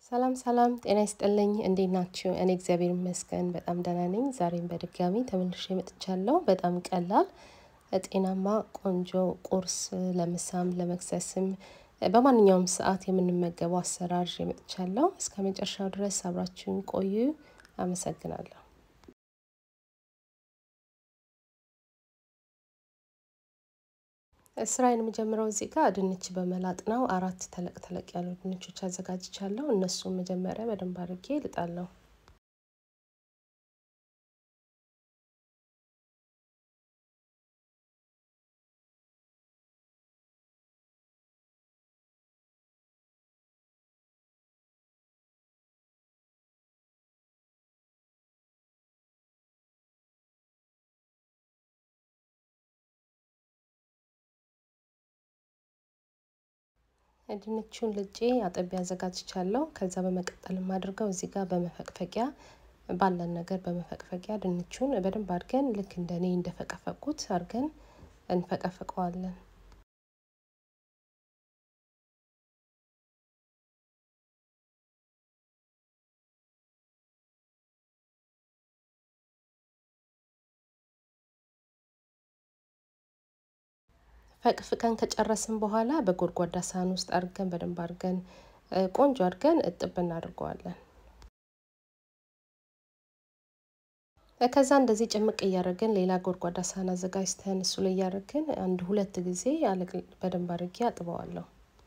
ሰላም ሰላም፣ ጤና ይስጥልኝ። እንዴት ናችሁ? እኔ እግዚአብሔር ይመስገን በጣም ደህና ነኝ። ዛሬም በድጋሚ ተመልሼ መጥቻለሁ። በጣም ቀላል ጤናማ ቆንጆ ቁርስ ለምሳም ለመክሰስም በማንኛውም ሰዓት የምንመገበው አሰራር ይዤ መጥቻለሁ። እስከ መጨረሻው ድረስ አብራችሁን ቆዩ። አመሰግናለሁ። ስራዬን የምጀምረው እዚህ ጋር ድንች በመላጥ ነው። አራት ተለቅ ተለቅ ያሉ ድንቾች አዘጋጅቻለሁ። እነሱም መጀመሪያ በደንብ አድርጌ ልጣለሁ። ድንቹን ልጬ አጥቤ አዘጋጅቻለሁ። ከዛ በመቀጠል የማድርገው እዚህ ጋር በመፈቅፈቂያ ባለን ነገር በመፈቅፈቂያ ድንቹን በደንብ አድርገን ልክ እንደ እኔ እንደፈቀፈቁት አድርገን እንፈቀፍቀዋለን። ፈቅፍቀን ከጨረስን በኋላ በጎድጓዳ ሳህን ውስጥ አድርገን በደንብ አድርገን ቆንጆ አድርገን እጥብ እናደርገዋለን። ከዛ እንደዚህ ጭምቅ እያደረግን ሌላ ጎድጓዳ ሳህን አዘጋጅተን እሱ ላይ እያደረግን አንድ ሁለት ጊዜ በደንብ አድርጌ አጥበዋለሁ።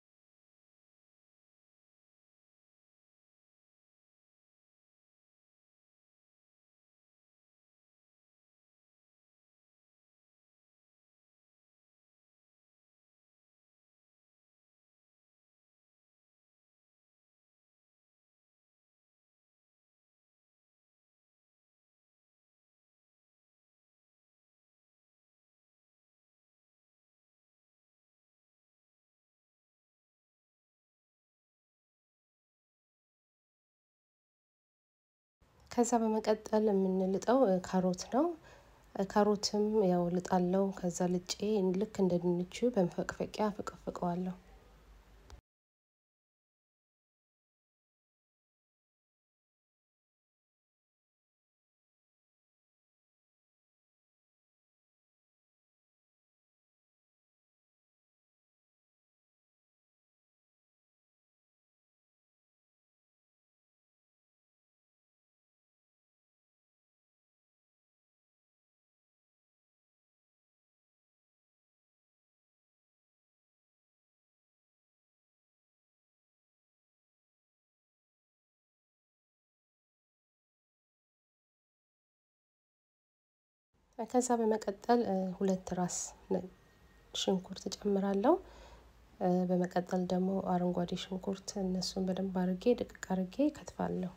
ከዛ በመቀጠል የምንልጠው ካሮት ነው። ካሮትም ያው ልጣለው። ከዛ ልጬ ልክ እንደ ድንቹ በመፈቅፈቂያ ፈቀፍቀዋለሁ። ከዛ በመቀጠል ሁለት ራስ ሽንኩርት እጨምራለሁ። በመቀጠል ደግሞ አረንጓዴ ሽንኩርት እነሱን በደንብ አርጌ ድቅቅ አርጌ ከትፋለሁ።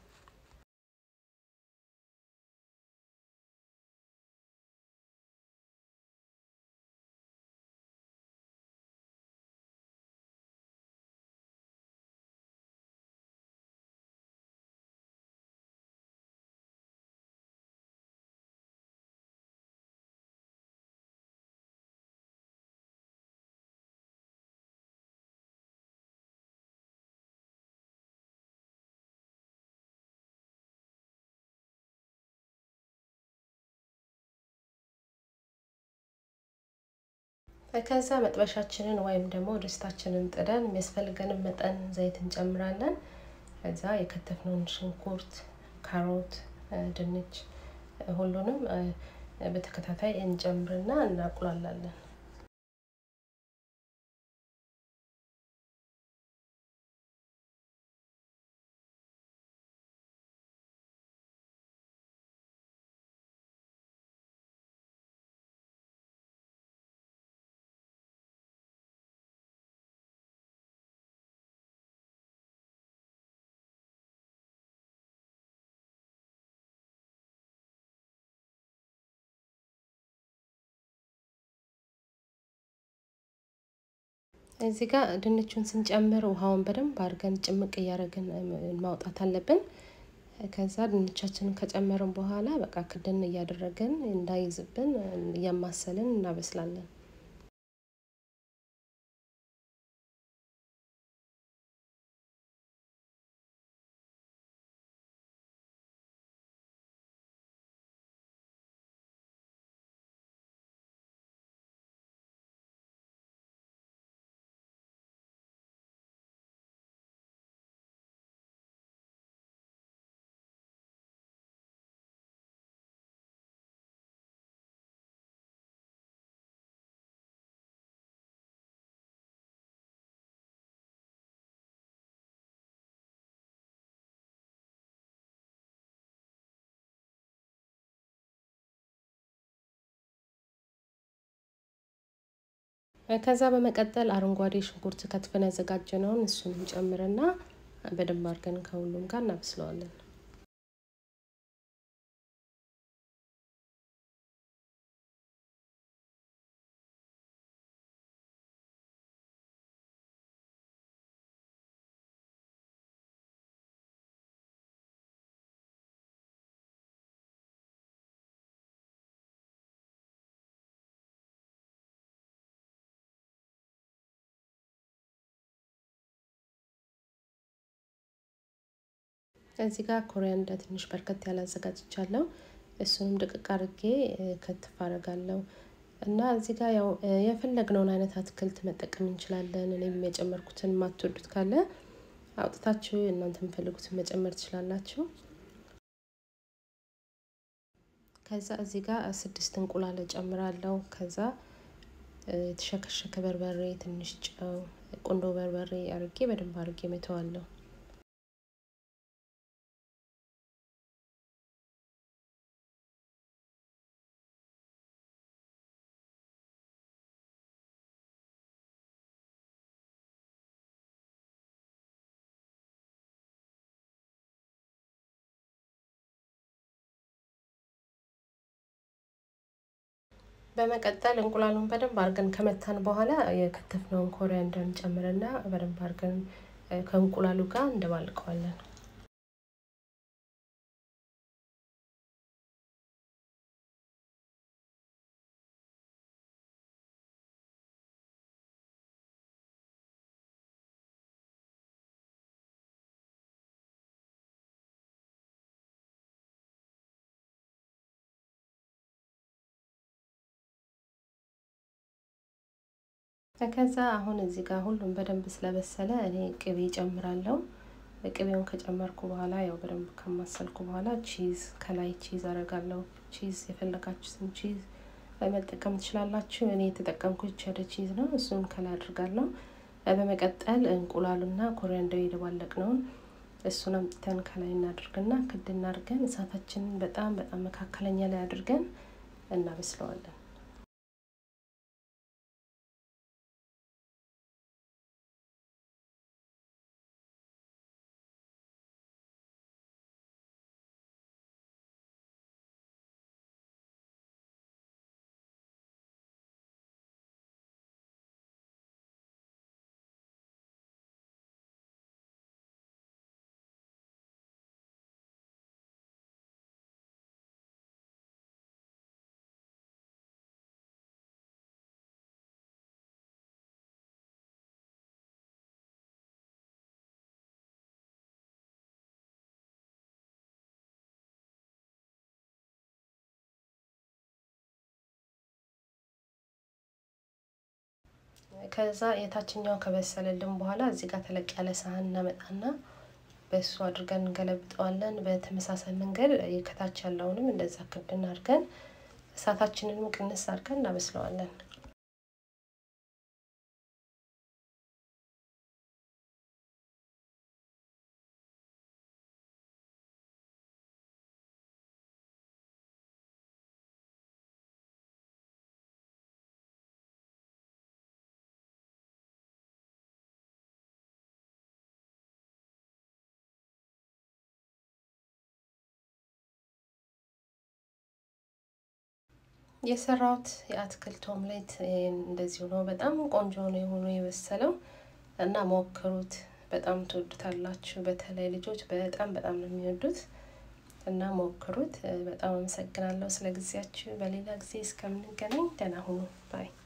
ከዛ መጥበሻችንን ወይም ደግሞ ድስታችንን ጥደን የሚያስፈልገንን መጠን ዘይት እንጨምራለን። ከዛ የከተፍነውን ሽንኩርት፣ ካሮት፣ ድንች ሁሉንም በተከታታይ እንጨምርና እናቁላላለን። እዚህ ጋር ድንቹን ስንጨምር ውሃውን በደንብ አድርገን ጭምቅ እያደረግን ማውጣት አለብን። ከዛ ድንቻችንን ከጨመርን በኋላ በቃ ክድን እያደረግን እንዳይዝብን እያማሰልን እናበስላለን። ከዛ በመቀጠል አረንጓዴ ሽንኩርት ከትፈን ያዘጋጀነውን እሱን እንጨምርና በደንብ አድርገን ከሁሉም ጋር እናበስለዋለን። እዚህ ጋር ኮሪያንዳ ትንሽ በርከት ያለ አዘጋጅቻለሁ። እሱንም ድቅቅ አድርጌ ከትፍ አደርጋለሁ እና እዚህ ጋር ያው የፈለግነውን አይነት አትክልት መጠቀም እንችላለን። እኔም የጨመርኩትን የማትወዱት ካለ አውጥታችሁ እናንተ የምፈልጉትን መጨመር ትችላላችሁ። ከዛ እዚህ ጋር ስድስት እንቁላል እጨምራለሁ። ከዛ የተሸከሸከ በርበሬ፣ ትንሽ ጨው፣ ቁንዶ በርበሬ አርጌ በደንብ አርጌ መተዋለሁ። በመቀጠል እንቁላሉን በደንብ አድርገን ከመታን በኋላ የከተፍነውን ኮሪያንደር እንጨምርና በደንብ አድርገን ከእንቁላሉ ጋር እንደባልቀዋለን። ከዛ አሁን እዚህ ጋር ሁሉም በደንብ ስለበሰለ እኔ ቅቤ ጨምራለሁ። ቅቤውን ከጨመርኩ በኋላ ያው በደንብ ከማሰልኩ በኋላ ቺዝ ከላይ ቺዝ አረጋለሁ። ቺዝ የፈለጋችሁትን ቺዝ መጠቀም ትችላላችሁ። እኔ የተጠቀምኩት ቸደ ቺዝ ነው። እሱን ከላይ አድርጋለሁ። በመቀጠል እንቁላሉና ኮሪያንደር የደባለቅነውን እሱን አምጥተን ከላይ እናድርግና ክድ እናድርገን እሳታችንን በጣም በጣም መካከለኛ ላይ አድርገን እናበስለዋለን። ከዛ የታችኛው ከበሰለልን በኋላ እዚህ ጋር ተለቅ ያለ ሳህን እናመጣና በእሱ አድርገን እንገለብጠዋለን። በተመሳሳይ መንገድ ከታች ያለውንም እንደዛ ክድን አድርገን እሳታችንንም ቅንስ አድርገን እናበስለዋለን። የሰራሁት የአትክልት ኦምሌት እንደዚሁ ነው። በጣም ቆንጆ ነው የሆኑ የበሰለው እና ሞክሩት። በጣም ትወዱታላችሁ። በተለይ ልጆች በጣም በጣም ነው የሚወዱት እና ሞክሩት። በጣም አመሰግናለሁ ስለ ጊዜያችሁ። በሌላ ጊዜ እስከምንገናኝ ደህና ሁኑ ባይ